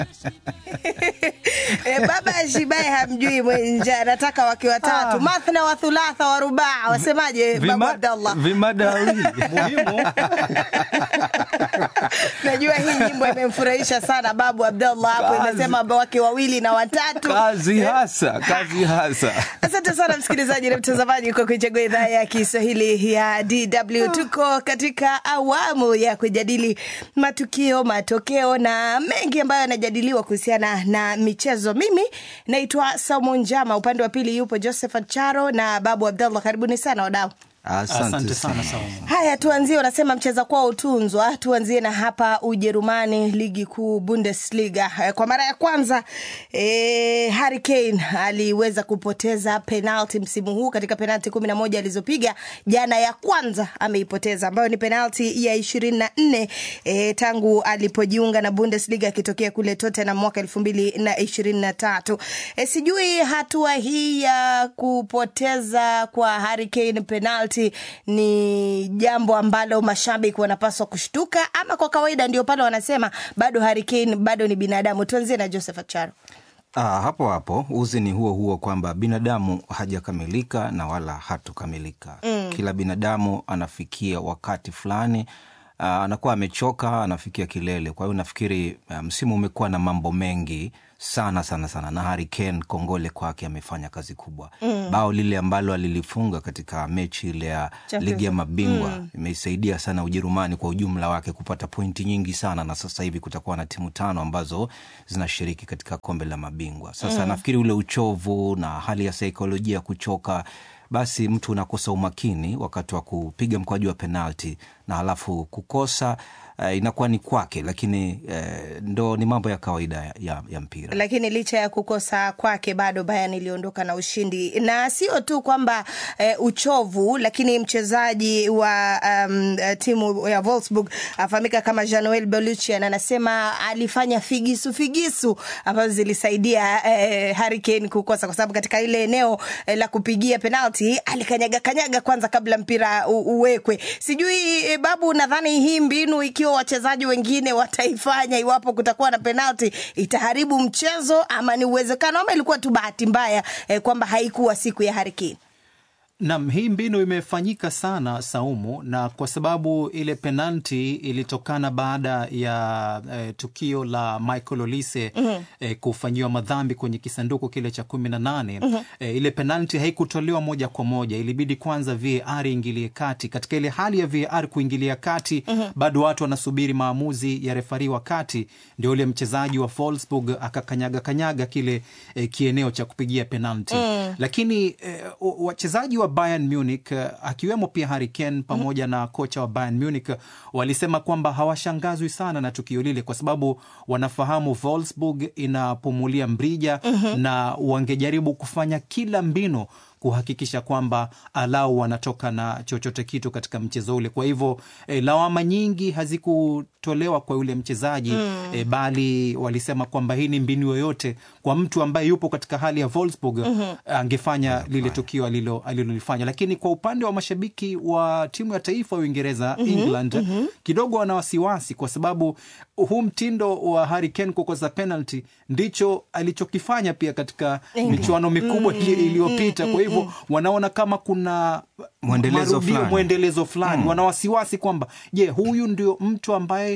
E, baba Shibae hamjui mwenja, anataka wake watatu, mathna wa thulatha wa rubaa. Wasemaje babu Vima- Abdallah? Vimadawi muhimu Najua hii nyimbo imemfurahisha sana babu Abdallah hapo, Kazi. imesema wake wawili na watatu. kazi hasa, kazi hasa. Asante sana msikilizaji na mtazamaji kwa kuichagua idhaa ya Kiswahili ya DW. Tuko katika awamu ya kujadili matukio, matokeo na mengi ambayo yanajadiliwa kuhusiana na michezo. Mimi naitwa Saumu Njama, upande wa pili yupo Josephat Charo na Babu Abdallah. Karibuni sana wadau. asante sana Saumu. Haya, tuanzie, unasema mcheza kwao utunzwa. Tuanzie na hapa Ujerumani, ligi kuu Bundesliga. Eh, Kwa mara ya kwanza eh, Harry Kane aliweza kupoteza penalti msimu huu katika penalti kumi na moja alizopiga jana. Ya kwanza ameipoteza ambayo ni penalti ya ishirini na nne eh, tangu alipojiunga na Bundesliga akitokea kule Tottenham mwaka elfu mbili na ishirini na tatu. Eh, sijui hatua hii ya kupoteza kwa Harry Kane penalti ni jambo ambalo mashabiki wanapaswa kushtuka ama kwa kawaida ndio pale wanasema bado Harry Kane bado ni binadamu. Tuanzie na Joseph Acharo. Ah, hapo hapo uzi ni huo huo kwamba binadamu hajakamilika na wala hatokamilika. Kila binadamu anafikia wakati fulani ah, anakuwa amechoka, anafikia kilele. Kwa hiyo nafikiri ah, msimu umekuwa na mambo mengi sana sana sana, na Harry Kane, kongole kwake, amefanya kazi kubwa. Bao lile ambalo alilifunga katika mechi ile ya Champions ligi ya mabingwa imeisaidia sana Ujerumani kwa ujumla wake kupata pointi nyingi sana, na sasa hivi kutakuwa na timu tano ambazo zinashiriki katika kombe la mabingwa. Sasa nafikiri ule uchovu na hali ya saikolojia ya kuchoka, basi mtu unakosa umakini wakati wa kupiga mkwaju wa penalti na halafu kukosa eh, inakuwa ni kwake, lakini eh, ndo ni mambo ya kawaida ya, ya, ya mpira. Lakini licha ya kukosa kwake bado Bayern iliondoka na ushindi, na sio tu kwamba eh, uchovu, lakini mchezaji wa um, eh, timu ya Wolfsburg afahamika kama Jean-Noel Beluccian anasema alifanya figisu figisu ambazo zilisaidia eh, Harry Kane kukosa, kwa sababu katika ile eneo eh, la kupigia penalti alikanyaga kanyaga kwanza kabla mpira u, uwekwe. Sijui eh, Babu, nadhani hii mbinu ikiwa wachezaji wengine wataifanya iwapo kutakuwa na penalti itaharibu mchezo ama ni uwezekano ama ilikuwa tu bahati mbaya eh, kwamba haikuwa siku ya Harry Kane? Nam, hii mbinu imefanyika sana Saumu, na kwa sababu ile penalti ilitokana baada ya eh, tukio la Michael Olise eh, kufanyiwa madhambi kwenye kisanduku kile cha kumi na nane. Eh, ile penalti haikutolewa moja kwa moja, ilibidi kwanza VAR iingilie kati. Katika ile hali ya VAR kuingilia kati, bado watu wanasubiri maamuzi ya refari wa kati, ndio ule mchezaji wa Wolfsburg akakanyaga kanyaga kile eh, kieneo cha kupigia penalti, lakini eh, wachezaji wa Bayern Munich eh, akiwemo pia Harry Kane pamoja na kocha wa Bayern Munich eh, walisema kwamba hawashangazwi sana na tukio lile kwa sababu wanafahamu Wolfsburg inapumulia mrija na wangejaribu kufanya kila mbinu kuhakikisha kwamba alau wanatoka na chochote kitu katika mchezo ule. Kwa hivyo e, lawama nyingi hazikutolewa kwa yule mchezaji e, bali walisema kwamba hii ni mbinu yoyote kwa mtu ambaye yupo katika hali ya Wolfsburg angefanya lile tukio alilo- alilolifanya. Lakini kwa upande wa mashabiki wa timu ya taifa ya Uingereza England kidogo wana wasiwasi kwa sababu huu mtindo wa Harry Kane kukosa penalty ndicho alichokifanya pia katika michuano mikubwa ili- iliyopita. Kwa hivyo wanaona kama kuna Mwendelezo marudio, fulani. mwendelezo fulani. Wana wasiwasi kwamba je, huyu ndio mtu ambaye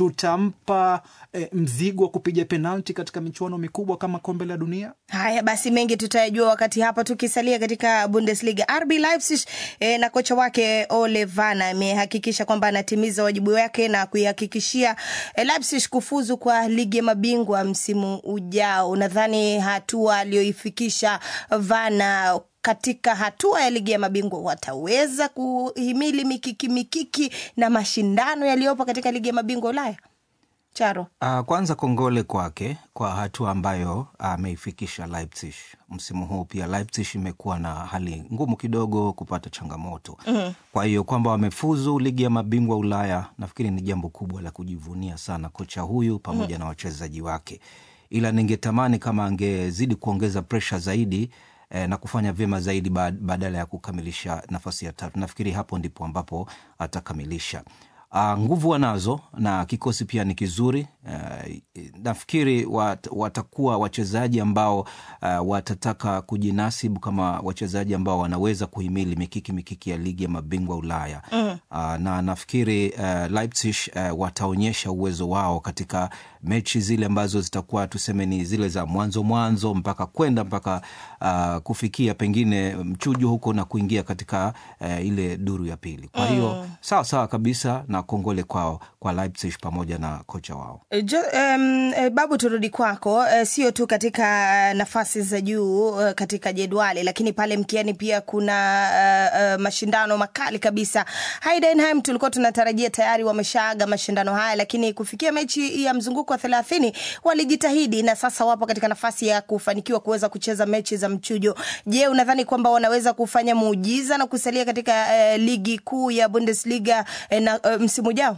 tutampa eh, mzigo wa kupiga penalti katika michuano mikubwa kama kombe la dunia? Haya basi, mengi tutayajua wakati hapa. Tukisalia katika Bundesliga, RB Leipzig eh, na kocha wake Ole Werner amehakikisha kwamba anatimiza wajibu wake na kuihakikishia eh, Leipzig kufuzu kwa ligi ya mabingwa msimu ujao. Nadhani hatua aliyoifikisha Werner katika hatua ya ligi ya mabingwa wataweza kuhimili mikiki mikiki na mashindano yaliyopo katika ligi ya mabingwa Ulaya. Charo, Uh, kwanza kongole kwake kwa hatua ambayo ameifikisha Leipzig msimu huu. Pia Leipzig imekuwa na hali ngumu kidogo kupata changamoto kwa hiyo kwamba wamefuzu ligi ya mabingwa Ulaya, nafikiri ni jambo kubwa la kujivunia sana kocha huyu pamoja na wachezaji wake, ila ningetamani kama angezidi kuongeza presha zaidi eh, na kufanya vyema zaidi ba- badala ya kukamilisha nafasi ya tatu. Nafikiri hapo ndipo ambapo atakamilisha. Uh, nguvu wanazo na kikosi pia ni kizuri. Uh, nafikiri wat, watakuwa wachezaji ambao uh, watataka kujinasibu kama wachezaji ambao wanaweza kuhimili mikiki mikiki ya ligi ya mabingwa Ulaya mm. uh, na nafikiri uh, Leipzig uh, wataonyesha uwezo wao katika mechi zile ambazo zitakuwa tuseme ni zile za mwanzo mwanzo mpaka kwenda mpaka uh, kufikia pengine mchujo huko na kuingia katika uh, ile duru ya pili. Kwa hiyo mm. sawa sawa kabisa na kongole kwao kwa Leipzig pamoja na kocha wao. Jo, um, Babu, turudi kwako. Uh, sio tu katika nafasi za juu uh, katika jedwali, lakini pale mkiani pia kuna uh, uh, mashindano makali kabisa. Heidenheim tulikuwa tunatarajia tayari wameshaaga mashindano haya, lakini kufikia mechi ya mzunguko wa thelathini walijitahidi na sasa wapo katika nafasi ya kufanikiwa kuweza kucheza mechi za mchujo. Je, unadhani kwamba wanaweza kufanya muujiza na kusalia katika uh, ligi kuu ya Bundesliga uh, na uh, msimu ujao?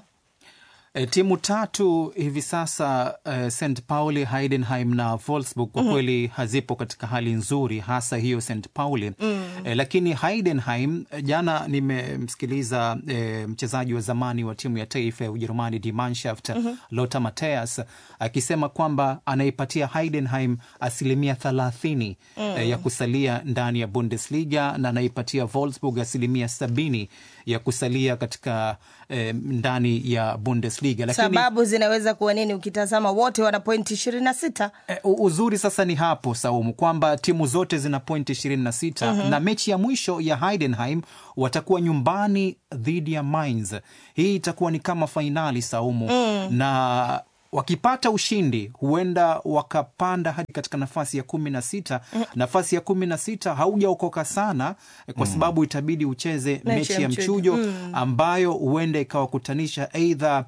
E, timu tatu hivi sasa uh, St Pauli, Heidenheim na Wolfsburg kwa kweli mm -hmm. hazipo katika hali nzuri, hasa hiyo St Pauli mm. E, lakini Heidenheim, jana nimemsikiliza e, mchezaji wa zamani wa timu ya taifa ya Ujerumani Die Mannschaft mm -hmm. Lothar Matthäus akisema kwamba anaipatia Heidenheim asilimia thelathini mm. e, ya kusalia ndani ya Bundesliga na anaipatia Wolfsburg asilimia sabini ya kusalia katika eh, ndani ya Bundesliga. Lakini, sababu zinaweza kuwa nini? Ukitazama wote wana pointi ishirini na sita. Eh, uzuri sasa ni hapo Saumu kwamba timu zote zina pointi ishirini na sita mm -hmm. na mechi ya mwisho ya Heidenheim watakuwa nyumbani dhidi ya Mainz. Hii itakuwa ni kama fainali Saumu mm. na wakipata ushindi huenda wakapanda hadi katika nafasi ya kumi na sita. mm. Nafasi ya kumi na sita haujaokoka sana kwa sababu itabidi ucheze mechi ya mchujo mm. ambayo huenda ikawakutanisha eidha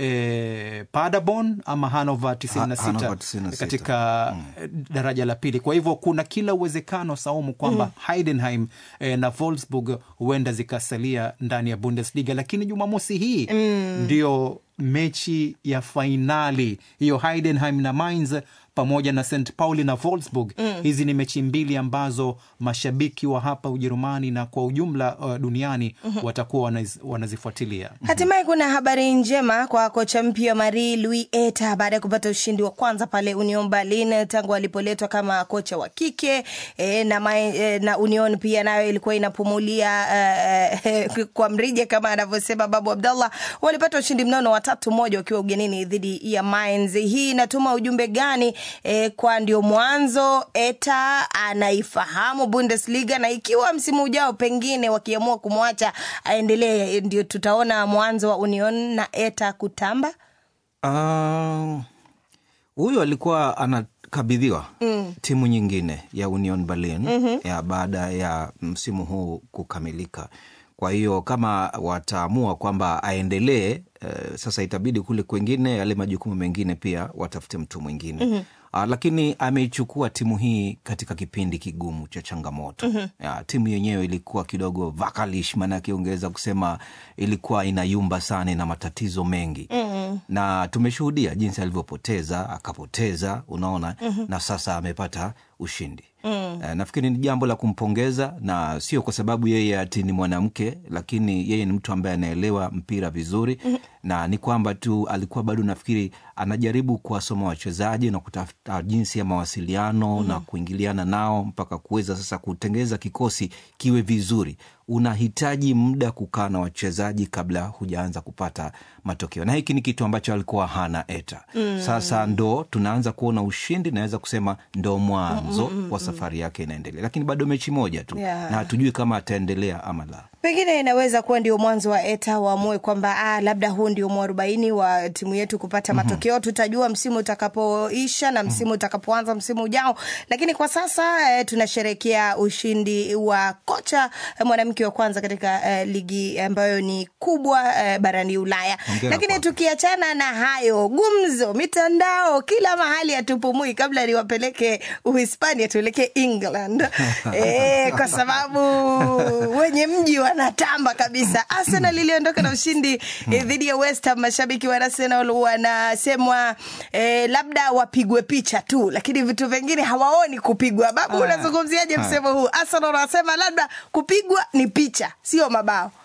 e, Paderborn ama Hannover 96 katika mm. daraja la pili. Kwa hivyo kuna kila uwezekano Saumu kwamba mm. Heidenheim e, na Wolfsburg huenda zikasalia ndani ya Bundesliga, lakini Jumamosi hii mm. ndio mechi ya fainali hiyo, Heidenheim na Mainz pamoja na St Pauli na Wolfsburg mm. Hizi ni mechi mbili ambazo mashabiki wa hapa Ujerumani na kwa ujumla uh, duniani mm -hmm. watakuwa wanaz, wanazifuatilia. Hatimaye kuna habari njema kwa kocha mpya Marie Louis Eta baada ya kupata ushindi wa kwanza pale Union Berlin tangu alipoletwa kama kocha wa kike e, na, ma, e, na Union pia nayo ilikuwa inapumulia e, kwa mrija kama anavyosema Babu Abdallah. Walipata ushindi mnono wa tatu moja wakiwa ugenini dhidi ya Mainz. Hii inatuma ujumbe gani? E, kwa ndio mwanzo Eta anaifahamu Bundesliga na ikiwa msimu ujao pengine wakiamua kumwacha aendelee, ndio tutaona mwanzo wa Union na Eta kutamba. Huyu uh, alikuwa anakabidhiwa mm. timu nyingine ya Union Berlin mm -hmm. ya baada ya msimu huu kukamilika. Kwa hiyo kama wataamua kwamba aendelee, uh, sasa itabidi kule kwengine yale majukumu mengine pia watafute mtu mwingine mm -hmm. Uh, lakini ameichukua timu hii katika kipindi kigumu cha changamoto mm -hmm. Ya, timu yenyewe ilikuwa kidogo vakalish, maanake ungeweza kusema ilikuwa inayumba sana na matatizo mengi mm -hmm. na tumeshuhudia jinsi alivyopoteza akapoteza, unaona mm -hmm. na sasa amepata ushindi mm. Uh, nafikiri ni jambo la kumpongeza na sio kwa sababu yeye ati ni mwanamke, lakini yeye ni mtu ambaye anaelewa mpira vizuri mm. na ni kwamba tu alikuwa bado nafikiri anajaribu kuwasoma wachezaji na kutafuta jinsi ya mawasiliano mm. na kuingiliana nao mpaka kuweza sasa kutengeza kikosi kiwe vizuri. Unahitaji muda kukaa na wachezaji kabla hujaanza kupata matokeo, na hiki ni kitu ambacho alikuwa hana Eta mm. Sasa ndo tunaanza kuona ushindi, naweza kusema ndo mwanzo mm, mm, wa safari yake inaendelea, lakini bado mechi moja tu yeah. na hatujui kama ataendelea ama la. Pengine inaweza kuwa ndio mwanzo wa Eta waamue kwamba ah, labda huu ndio mwarobaini wa timu yetu kupata matokeo. mm -hmm. Tutajua msimu utakapoisha na msimu mm -hmm. utakapoanza msimu ujao, lakini kwa sasa eh, tunasherekea ushindi wa kocha eh, mwanamke wa kwanza katika eh, ligi ambayo ni kubwa eh, barani Ulaya. Hongera Lakini kwake. tukiachana na hayo, gumzo, mitandao kila mahali hatupumui. Kabla niwapeleke Uhispania, tuelekee England eh, kwa sababu wenye mji wanatamba kabisa. Arsenal iliondoka na ushindi eh, dhidi ya West Ham. Mashabiki wa Arsenal wanasemwa eh, labda wapigwe picha tu, lakini vitu vingine hawaoni kupigwa. Babu, Ah. unazungumziaje Ah. msemo huu? Arsenal wanasema labda kupigwa ni picha, sio mabao.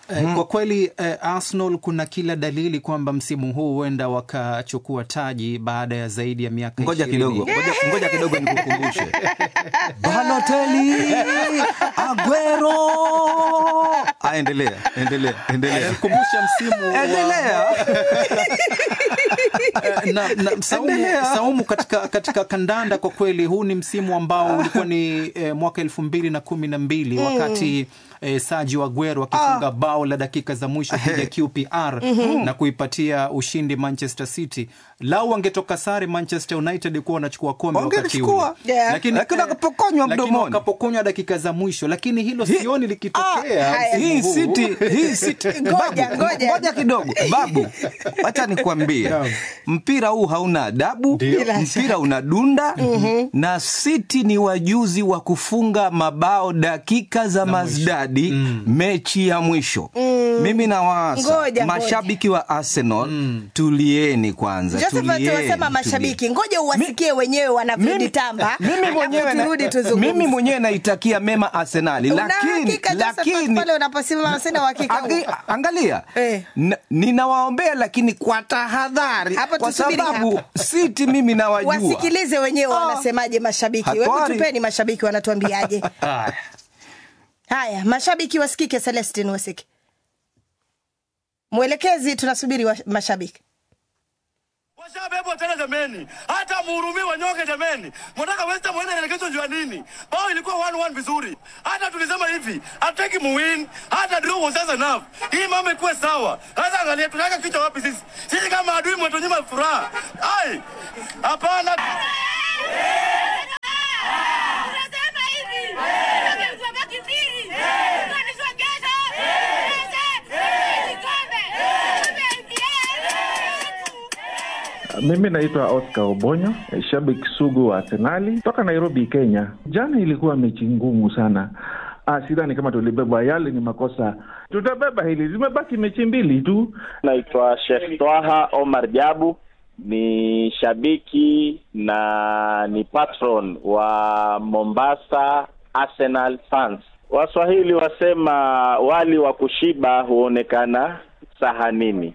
Eh, Kwa kweli eh, Arsenal kuna kila dalili kwamba msimu huu huenda wakachukua taji baada ya zaidi ya miaka ngoja 20. kidogo ngoja, ngoja kidogo nikukumbushe Balotelli Aguero Ah, endelea endelea endelea kumbusha msimu wa endelea Eh, na, na, Saumu, Endelea. Saumu katika, katika kandanda kwa kweli huu ni msimu ambao ulikuwa ni eh, mwaka elfu mbili na kumi na mbili wakati eh, Sergio Aguero akifunga bao la dakika za mwisho dhidi ya QPR na kuipatia ushindi Manchester City. Lau wangetoka sare Manchester United kuwa wanachukua kombe wakati ule, Wangelichukua. Yeah. Lakini wakapokonywa lakini mdomoni. wakapokonywa dakika za mwisho, lakini hilo sioni likitokea Ah, haya. msimu hii huu. city hii city Ngoja, Babu, ngoja. ngoja kidogo babu wacha nikwambie Naam. mpira huu hauna adabu Bila mpira unadunda na city ni wajuzi wa kufunga mabao dakika za mazdadi mechi ya mwisho mimi nawaasa Ngoja, mashabiki wa arsenal tulieni kwanza Josephat tulieni, wasema mashabiki, ngoja uwasikie wenyewe wanavyojitamba, mimi alafu mwenyewe na- turudi tuzungumze. mimi mwenyewe naitakia mema arsenali Una lakini hakika, Josephat, lakini pale unaposema sina uhakika Angi- huo. angalia Eh. N- ninawaombea lakini kwa tahadhari Hapa kwa tusubiri sababu hapa. siti mimi nawajua wasikilize wenyewe wanasemaje mashabiki. Hebu Hatari. tupeni mashabiki wanatuambiaje. Haya. Haya, mashabiki wasikike. Celestin wasike, mwelekezi, tunasubiri wa mashabiki. Washabebwa tena jameni, hata muhurumie wanyonge jameni. Mnataka West Ham waende relegation juu ya nini? Bao ilikuwa 1-1 vizuri. Hata tulisema hivi, hataki muwin, hata draw was just enough. Hii mambo ikuwe sawa. Sasa angalia tunaweka kichwa wapi sisi? Sisi kama adui mwetunyima furaha. Ai! Hapana. Tunasema hivi, tunabaki mbili, tunanisogeza, kikombe, kikombe, Mimi naitwa Oscar Obonyo, eh, shabiki sugu wa Arsenali toka Nairobi, Kenya. Jana ilikuwa mechi ngumu sana. Ah, sidhani kama tulibeba, yale ni makosa. Tutabeba hili, zimebaki mechi mbili tu. Naitwa Sheikh Twaha Omar Jabu, ni shabiki na ni patron wa Mombasa Arsenal fans. Waswahili wasema wali wa kushiba huonekana sahanini.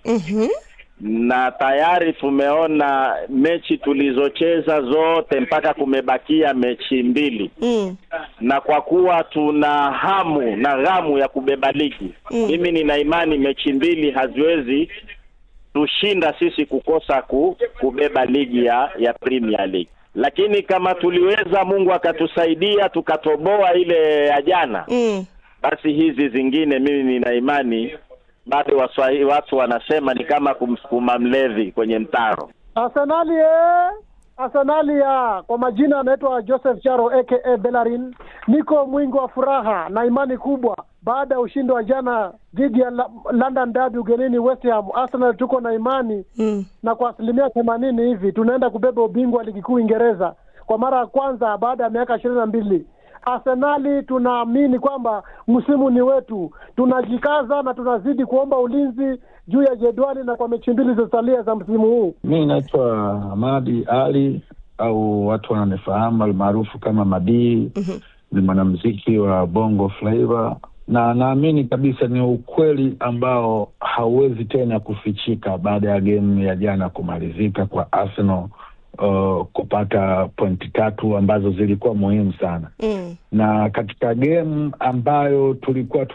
na tayari tumeona mechi tulizocheza zote mpaka kumebakia mechi mbili Mm. na kwa kuwa tuna hamu na ghamu ya kubeba ligi mimi nina imani mechi mbili haziwezi tushinda sisi kukosa ku, kubeba ligi ya ya Premier League lakini kama tuliweza Mungu akatusaidia tukatoboa ile ya jana Mm. basi hizi zingine mimi nina imani bado waswahili watu wanasema ni kama kumsukuma mlevi kwenye mtaro Arsenali eh! Arsenali ya kwa majina anaitwa Joseph Charo aka Bellerin. Niko mwingi wa furaha na imani kubwa baada ya ushindi wa jana dhidi ya La- London Derby ugenini West Ham. Arsenal tuko na imani Mm. na kwa asilimia themanini hivi tunaenda kubeba ubingwa wa ligi kuu Uingereza kwa mara ya kwanza baada ya miaka ishirini na mbili. Arsenali tunaamini kwamba msimu ni wetu, tunajikaza na tunazidi kuomba ulinzi juu ya jedwali na kwa mechi mbili zilizosalia za msimu huu. Mi naitwa Hamadi Ali au watu wananifahamu almaarufu kama Madii. Ni mwanamziki wa Bongo Flava na naamini kabisa ni ukweli ambao hauwezi tena kufichika baada ya gemu ya jana kumalizika kwa Arsenal uh, kupata pointi tatu ambazo zilikuwa muhimu sana Mm. na katika gemu ambayo tulikuwa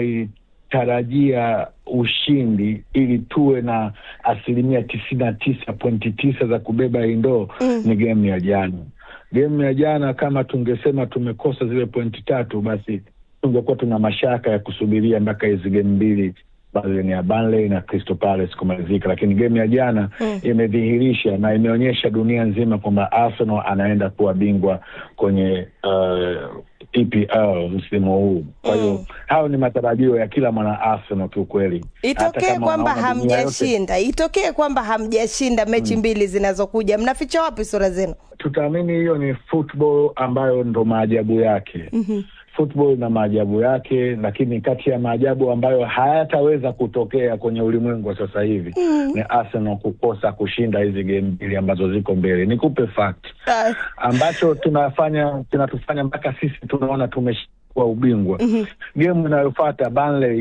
tunaitarajia ushindi ili tuwe na asilimia tisini na tisa pointi tisa za kubeba hii ndoo ni gemu ya jana. Gemu ya jana kama tungesema tumekosa zile pointi tatu, basi tungekuwa tuna mashaka ya kusubiria mpaka hizi gemu mbili ambazo ni ya Burnley na Crystal Palace kumalizika, lakini gemu ya jana imedhihirisha na imeonyesha dunia nzima kwamba Arsenal anaenda kuwa bingwa kwenye uh, EPL msimu huu. Kwa hiyo hayo ni matarajio ya kila mwana Arsenal kiukweli, Hata Itokee kama kwamba wanaona dunia yote- hamjashinda, itokee kwamba hamjashinda mechi mbili zinazokuja, mnaficha wapi sura zenu? tutaamini hiyo ni football ambayo ndo maajabu yake. mm-hmm. Football na maajabu yake, lakini kati ya maajabu ambayo hayataweza kutokea kwenye ulimwengu wa sasa hivi mm-hmm. ni Arsenal kukosa kushinda hizi game mbili ambazo ziko mbele. Nikupe fact Ah, ambacho tunafanya kinatufanya mpaka sisi tunaona tumeshikwa ubingwa. mm-hmm. Gemu inayofuata Burnley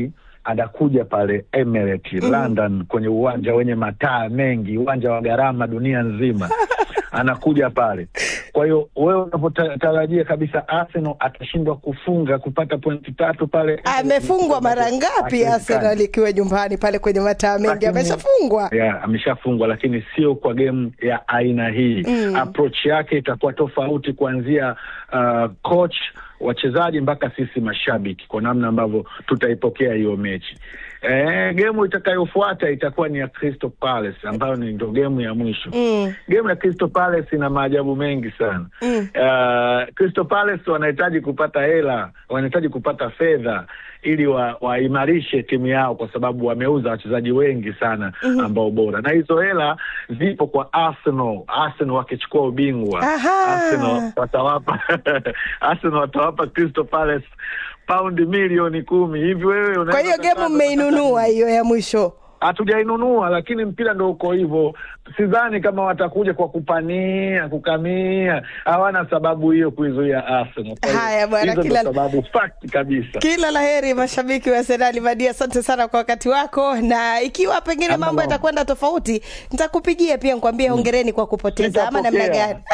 anakuja pale Emirates London, kwenye uwanja wenye mataa mengi, uwanja wa gharama dunia nzima anakuja pale. Kwa hiyo wewe unapotarajia kabisa Arsenal atashindwa kufunga kupata pointi tatu pale, amefungwa mara ngapi Haiwezekani. Arsenal ikiwa nyumbani pale kwenye mataa mengi Lakini- ameshafungwa ya ameshafungwa, lakini sio kwa game ya aina hii Mm. approach yake itakuwa tofauti kuanzia uh, coach wachezaji mpaka sisi mashabiki, kwa namna ambavyo tutaipokea hiyo mechi. E, gemu itakayofuata itakuwa ni ya Crystal Palace ambayo ni ndo gemu ya mwisho. Mm. Gemu ya Crystal Palace ina maajabu mengi sana. Mm. Uh, Crystal Palace wanahitaji kupata hela, wanahitaji kupata fedha ili wa- waimarishe timu yao, kwa sababu wameuza wachezaji wengi sana Mhm. ambao bora, na hizo hela zipo kwa Arsenal. Arsenal wakichukua ubingwa, Aha. Arsenal watawapa Arsenal watawapa Crystal Palace paundi milioni kumi hivi. Wewe kwa unaweza hiyo gemu kukaa- mmeinunua hiyo ya mwisho hatujainunua lakini mpira ndo uko hivyo. Sidhani kama watakuja kwa kupania kukamia, hawana sababu hiyo kuizuia Arsenal. Kwa hiyo, Haya bwana, hizo ndo kila- sababu fact kabisa. kila la heri mashabiki wa Arsenal Madia, asante sana kwa wakati wako, na ikiwa pengine Hamna mambo mambo. yatakwenda tofauti, nitakupigia pia nikwambie hongereni kwa kupoteza ama namna Sitapokea. gani?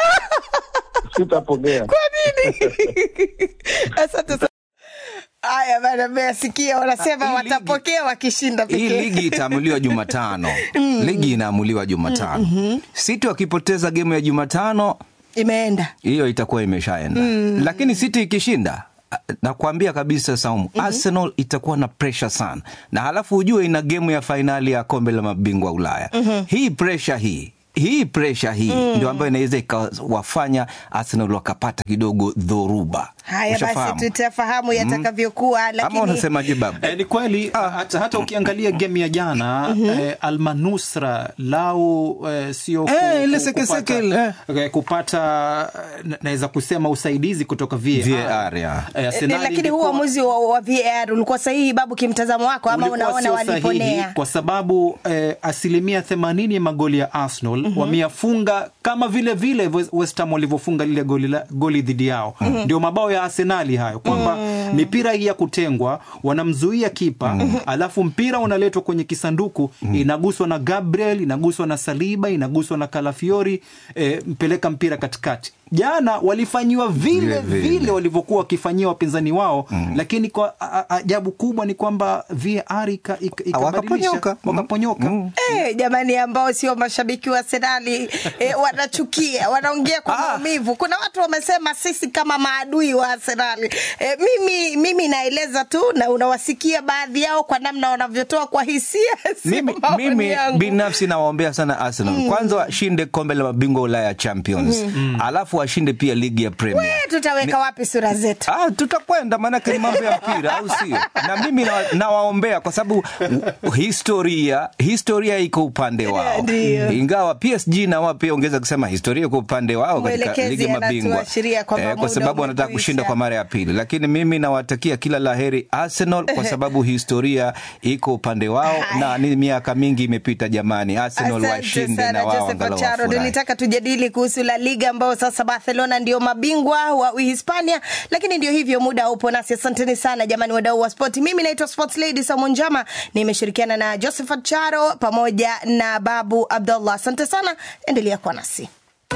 Sitapokea. Kwa nini? Asante sana. Haya bana, mmeyasikia wanasema watapokea wakishinda hii pekee. ligi itaamuliwa Jumatano. Ligi inaamuliwa Jumatano. City wakipoteza gemu ya Jumatano, Imeenda hiyo itakuwa imeshaenda Mm. lakini City ikishinda nakwambia kabisa Saumu, Arsenal itakuwa na pressure sana, na halafu ujue ina gemu ya fainali ya kombe la mabingwa Ulaya. Mhm. Hii pressure hii hii pressure hii Mm. ndio ambayo inaweza ikawafanya Arsenal wakapata kidogo dhoruba. haya, basi Ushafahamu? tutafahamu yatakavyokuwa, Ama lakini unasemaje babu? Eh, ni kweli hata, hata ukiangalia game ya jana eh, Almanusra lau eh, sio ku- Eh, ile ku- sekeseke ile, kupata, eh, kupata eh, naweza kusema usaidizi kutoka VAR. VAR, ya. Eh, Eh, Arsenali lakini huu ingekuwa- uamuzi wa, wa VAR ulikuwa sahihi babu, kimtazamo wako ama ulikuwa unaona sio sahihi waliponea? kwa sababu eh, asilimia themanini ya magoli ya Arsenal Mhm. wameyafunga kama vile vile West- West Ham walivyofunga lile goli, la- goli dhidi yao Mhm. ndio mabao ya Arsenali hayo kwamba mipira hii ya kutengwa wanamzuia kipa alafu mpira unaletwa kwenye kisanduku inaguswa na Gabriel inaguswa na Saliba inaguswa na Kalafiori eh, mpeleka mpira katikati jana walifanyiwa vile Vile vile, vile. walivyokuwa wakifanyia wapinzani wao lakini kwa a- a- ajabu kubwa ni kwamba VAR ika- ika- ikabadilisha Wakaponyoka. wakaponyoka Eh, jamani ambao sio mashabiki wa Arsenali eh, wanachukia wanaongea kwa maumivu. Kuna watu wamesema sisi kama maadui wa Arsenali. Eh, mimi mimi naeleza tu na unawasikia baadhi yao kwa namna wanavyotoa kwa hisia. sio mimi, maoni mimi yangu. binafsi nawaombea sana Arsenal Mm. kwanza washinde kombe la mabingwa Ulaya Champions Mhm. alafu washinde pia ligi ya Premier. Eh, tutaweka wapi sura zetu? Ah, tutakwenda maanake ni mambo ya mpira au sio? Na mimi na- nawaombea kwa sababu historia historia iko upande wao, Ndio. ingawa PSG na wao pia ongeza kusema historia iko upande wao katika Mwelekezi ligi ya mabingwa anatuashiria kwamba kwa muda sababu wanataka umekwisha. kushinda kwa mara ya pili, lakini mimi nawatakia kila laheri Arsenal kwa sababu historia iko upande wao na ni miaka mingi imepita jamani, Arsenal Asante washinde sana na wao Joseph angalau Ocharo. wafurahi. Nilitaka tujadili kuhusu La Liga ambao sasa Barcelona ndio mabingwa wa Uhispania, lakini ndio hivyo, muda upo nasi. Asanteni sana jamani, wadau wa spoti. Mimi naitwa Sports Lady Samu Njama, nimeshirikiana na Joseph Ocharo pamoja na Babu Abdullah. Asante sana, endelea kuwa nasi.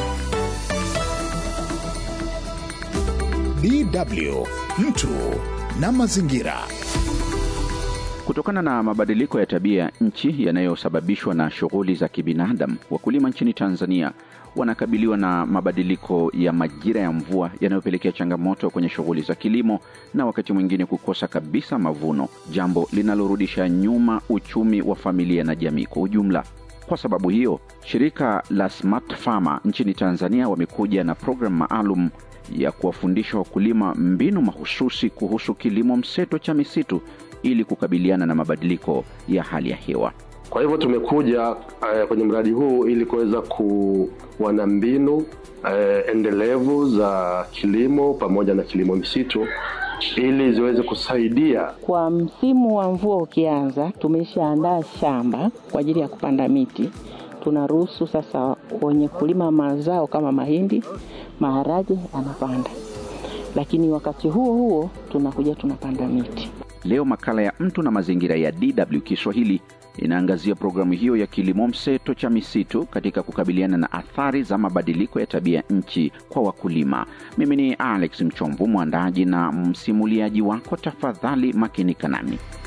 DW mtu na mazingira. Kutokana na mabadiliko ya tabia nchi yanayosababishwa na shughuli za kibinadamu, wakulima nchini Tanzania wanakabiliwa na mabadiliko ya majira ya mvua yanayopelekea changamoto kwenye shughuli za kilimo na wakati mwingine kukosa kabisa mavuno, jambo linalorudisha nyuma uchumi wa familia na jamii kwa ujumla. Kwa sababu hiyo, shirika la Smart Farmer nchini Tanzania wamekuja na programu maalum ya kuwafundisha wakulima mbinu mahususi kuhusu kilimo mseto cha misitu ili kukabiliana na mabadiliko ya hali ya hewa. Kwa hivyo tumekuja uh, kwenye mradi huu ili kuweza kuwa na mbinu uh, endelevu za kilimo pamoja na kilimo misitu ili ziweze kusaidia Kwa msimu wa mvua ukianza, tumeshaandaa shamba kwa ajili ya kupanda miti. Tunaruhusu sasa wenye kulima mazao kama mahindi, maharage anapanda, lakini wakati huo huo tunakuja tunapanda miti. Leo makala ya mtu na mazingira ya DW Kiswahili inaangazia programu hiyo ya kilimo mseto cha misitu katika kukabiliana na athari za mabadiliko ya tabia nchi kwa wakulima. Mimi ni Alex Mchomvu, mwandaji na msimuliaji wako. Tafadhali makinika nami.